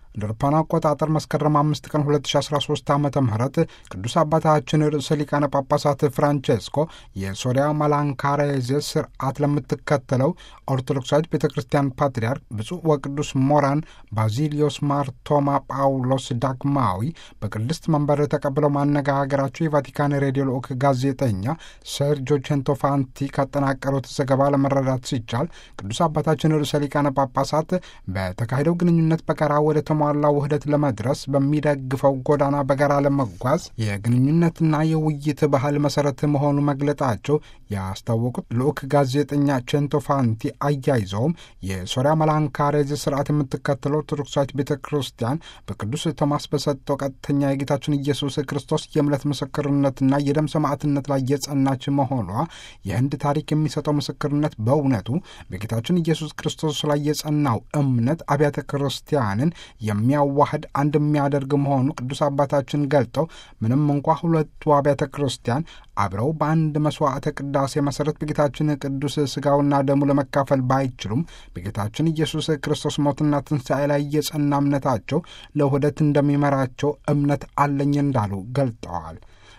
እንደ አውሮፓውያን አቆጣጠር መስከረም አምስት ቀን 2013 ዓ ም ቅዱስ አባታችን ርዕሰ ሊቃነ ጳጳሳት ፍራንቼስኮ የሶሪያ ማላንካሬዜ ስርዓት ለምትከተለው ኦርቶዶክሳዊት ቤተ ክርስቲያን ፓትርያርክ ብፁዕ ወቅዱስ ሞራን ባዚሊዮስ ማርቶማ ጳውሎስ ዳግማዊ በቅድስት መንበር ተቀብለው ማነጋገራቸው የቫቲካን ሬዲዮ ልዑክ ጋዜጠኛ ሰርጆ ቼንቶፋንቲ ካጠናቀሩት ዘገባ ለመረዳት ሲቻል ቅዱስ አባታችን ርዕሰ ሊቃነ ጳጳሳት በተካሄደው ግንኙነት በጋራ ወደ ተሟላ ውህደት ለመድረስ በሚደግፈው ጎዳና በጋራ ለመጓዝ የግንኙነትና የውይይት ባህል መሰረት መሆኑ መግለጣቸው ያስታወቁት ልዑክ ጋዜጠኛ ቼንቶፋንቲ አያይዘውም የሶሪያ መላንካሬዝ ስርዓት የምትከተለው ኦርቶዶክሳዊት ቤተ ክርስቲያን በቅዱስ ቶማስ በሰጠው ቀጥተኛ የጌታችን ኢየሱስ ክርስቶስ የእምነት ምስክርነትና የደም ሰማዕትነት ላይ የጸናች መሆኗ የህንድ ታሪክ የሚሰጠው ምስክርነት በእውነቱ በጌታችን ኢየሱስ ክርስቶስ ላይ የጸናው እምነት አብያተ ክርስቲያንን የሚያዋህድ አንድ የሚያደርግ መሆኑ ቅዱስ አባታችን ገልጠው ምንም እንኳ ሁለቱ አብያተ ክርስቲያን አብረው በአንድ መስዋዕተ ቅዳሴ መሰረት በጌታችን ቅዱስ ስጋውና ደሙ ለመካፈል ባይችሉም በጌታችን ኢየሱስ ክርስቶስ ሞትና ትንሣኤ ላይ የጸና እምነታቸው ለውህደት እንደሚመራቸው እምነት አለኝ እንዳሉ ገልጠዋል።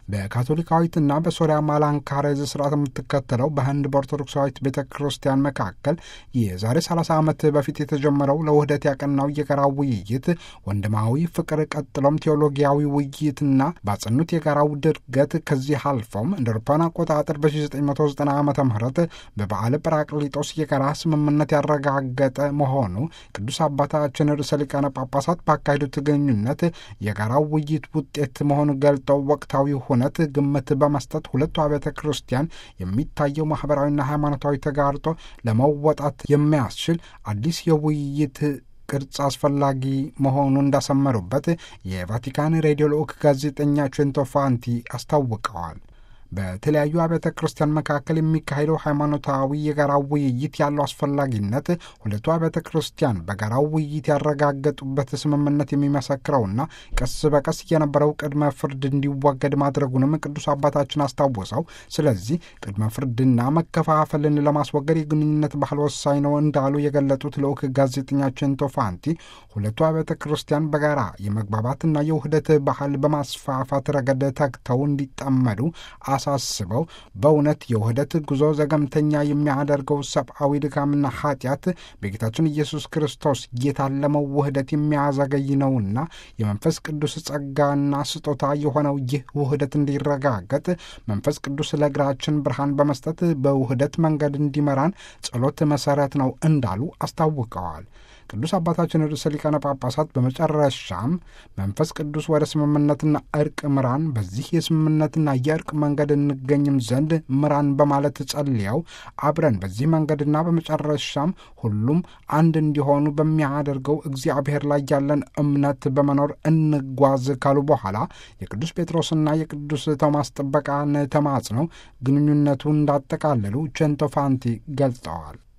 በካቶሊካዊትና በሶሪያ ማላንካሬዝ ስርዓት የምትከተለው በህንድ በኦርቶዶክሳዊት ቤተ ክርስቲያን መካከል የዛሬ 30 ዓመት በፊት የተጀመረው ለውህደት ያቀናው የጋራ ውይይት ወንድማዊ ፍቅር፣ ቀጥሎም ቴዎሎጊያዊ ውይይትና ባጸኑት የጋራው ድርገት ከዚህ አልፎም እንደ አውሮፓውያን አቆጣጠር በ1990 ዓ ም በበዓለ ጰራቅሊጦስ የጋራ ስምምነት ያረጋገጠ መሆኑ ቅዱስ አባታችን ርዕሰ ሊቃነ ጳጳሳት ባካሄዱት ግንኙነት የጋራው ውይይት ውጤት መሆኑ ገልጠው ወቅታዊ እውነት ግምት በመስጠት ሁለቱ አብያተ ክርስቲያን የሚታየው ማኅበራዊና ሃይማኖታዊ ተጋርጦ ለመወጣት የሚያስችል አዲስ የውይይት ቅርጽ አስፈላጊ መሆኑ እንዳሰመሩበት የቫቲካን ሬዲዮ ልዑክ ጋዜጠኛ ቼንቶፋንቲ አስታውቀዋል። በተለያዩ አብያተ ክርስቲያን መካከል የሚካሄደው ሃይማኖታዊ የጋራ ውይይት ያለው አስፈላጊነት ሁለቱ አብያተ ክርስቲያን በጋራው ውይይት ያረጋገጡበት ስምምነት የሚመሰክረውና ቀስ በቀስ የነበረው ቅድመ ፍርድ እንዲወገድ ማድረጉንም ቅዱስ አባታችን አስታውሰው፣ ስለዚህ ቅድመ ፍርድና መከፋፈልን ለማስወገድ የግንኙነት ባህል ወሳኝ ነው እንዳሉ የገለጡት ልዑክ ጋዜጠኛ ቼንቶፋንቲ ሁለቱ አብያተ ክርስቲያን በጋራ የመግባባትና የውህደት ባህል በማስፋፋት ረገድ ተግተው እንዲጠመዱ አሳስበው በእውነት የውህደት ጉዞ ዘገምተኛ የሚያደርገው ሰብአዊ ድካምና ኃጢአት በጌታችን ኢየሱስ ክርስቶስ የታለመው ውህደት የሚያዘገይ ነውና የመንፈስ ቅዱስ ጸጋና ስጦታ የሆነው ይህ ውህደት እንዲረጋገጥ መንፈስ ቅዱስ ለእግራችን ብርሃን በመስጠት በውህደት መንገድ እንዲመራን ጸሎት መሰረት ነው እንዳሉ አስታውቀዋል። ቅዱስ አባታችን ርዕሰ ሊቃነ ጳጳሳት በመጨረሻም መንፈስ ቅዱስ ወደ ስምምነትና እርቅ ምራን፣ በዚህ የስምምነትና የእርቅ መንገድ እንገኝም ዘንድ ምራን በማለት ጸልየው አብረን በዚህ መንገድና በመጨረሻም ሁሉም አንድ እንዲሆኑ በሚያደርገው እግዚአብሔር ላይ ያለን እምነት በመኖር እንጓዝ ካሉ በኋላ የቅዱስ ጴጥሮስና የቅዱስ ቶማስ ጥበቃን ተማጽነው ግንኙነቱ እንዳጠቃለሉ ቼንቶፋንቲ ገልጸዋል።